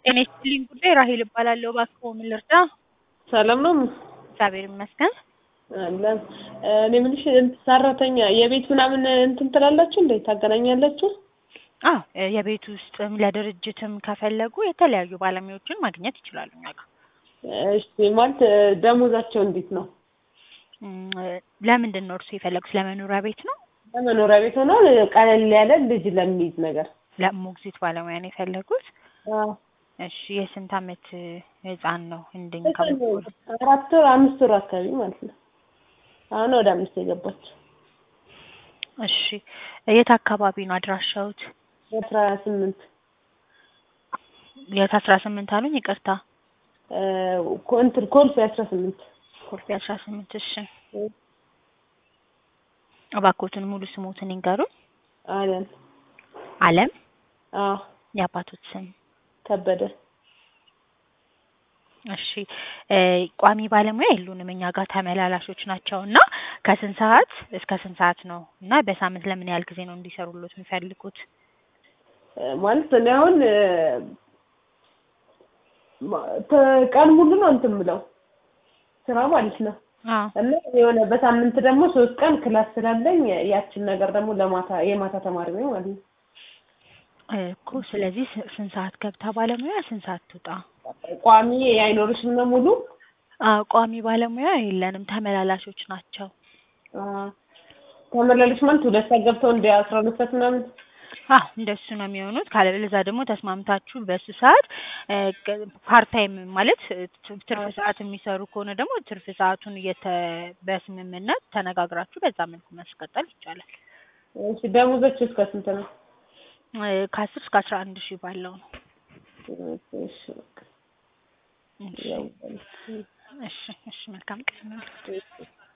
ጤና ይስጥልኝ ጉዳይ ራሄል እባላለሁ። እባክዎ ምን ልርዳ? ሰላም ነው? እግዚአብሔር ይመስገን። አለን። እኔ የምልሽ እንትን ሰራተኛ የቤት ምናምን እንትን ትላላችሁ እንዴ? ታገናኛላችሁ? አዎ የቤት ውስጥም ለድርጅትም ከፈለጉ የተለያዩ ባለሙያዎችን ማግኘት ይችላሉ እኛ ጋር። እሺ ማለት ደሞዛቸው እንዴት ነው? እም፣ ለምንድን ነው እርሱ የፈለጉት? ለመኖሪያ ቤት ነው? ለመኖሪያ ቤት ሆኖ ቀለል ያለ ልጅ ለሚይዝ ነገር። ለሞግዚት ባለሙያ ነው የፈለጉት? አዎ። እሺ የስንት አመት ህፃን ነው እንድንከባከብ? አራት ወር አምስት ወር አካባቢ ማለት ነው። አሁን ወደ አምስት የገባች እሺ የት አካባቢ ነው አድራሻውት? አስራ ስምንት የት አስራ ስምንት አሉኝ? ይቅርታ እንትን ኮልፌ አስራ ስምንት ኮልፌ አስራ ስምንት እሺ እባክዎትን ሙሉ ስሞትን ይንገሩኝ። አለን አለም አዎ የአባቶት ስም? ከበደ እሺ ቋሚ ባለሙያ የሉንም እኛ ጋር ተመላላሾች ናቸው እና ከስንት ሰዓት እስከ ስንት ሰዓት ነው እና በሳምንት ለምን ያህል ጊዜ ነው እንዲሰሩሎት የሚፈልጉት? ማለት እኔ አሁን ቀን ሙሉ ነው እንትን የምለው ስራ ማለት ነው አዎ እና የሆነ በሳምንት ደግሞ ሶስት ቀን ክላስ ስላለኝ ያችን ነገር ደግሞ ለማታ የማታ ተማሪ ነኝ ማለት ነው። እኮ ስለዚህ ስ- ስንት ሰዓት ገብታ ባለሙያ ስንት ሰዓት ትውጣ? ቋሚ አይኖርሽም ነው ሙሉ አዎ ቋሚ ባለሙያ የለንም ተመላላሾች ናቸው። ተመላለሽ ማለት ሁለት ሰዓት ገብተው እንደ አስራ ሁለት ሰዓት ምናምን አዎ እንደሱ ነው የሚሆኑት። ካለበለዚያ ደግሞ ተስማምታችሁ በሱ ሰዓት ፓርት ታይም ማለት ት- ትርፍ ሰዓት የሚሰሩ ከሆነ ደግሞ ትርፍ ሰዓቱን እየተ በስምምነት ተነጋግራችሁ በዛ መልኩ ማስቀጠል ይቻላል። እሺ ደሞዛችሁ እስከ ስንት ነው? እ ከአስር እስከ አስራ አንድ ሺህ ባለው ነው። እሺ በቃ እሺ ያው እሺ እሺ መልካም ቀን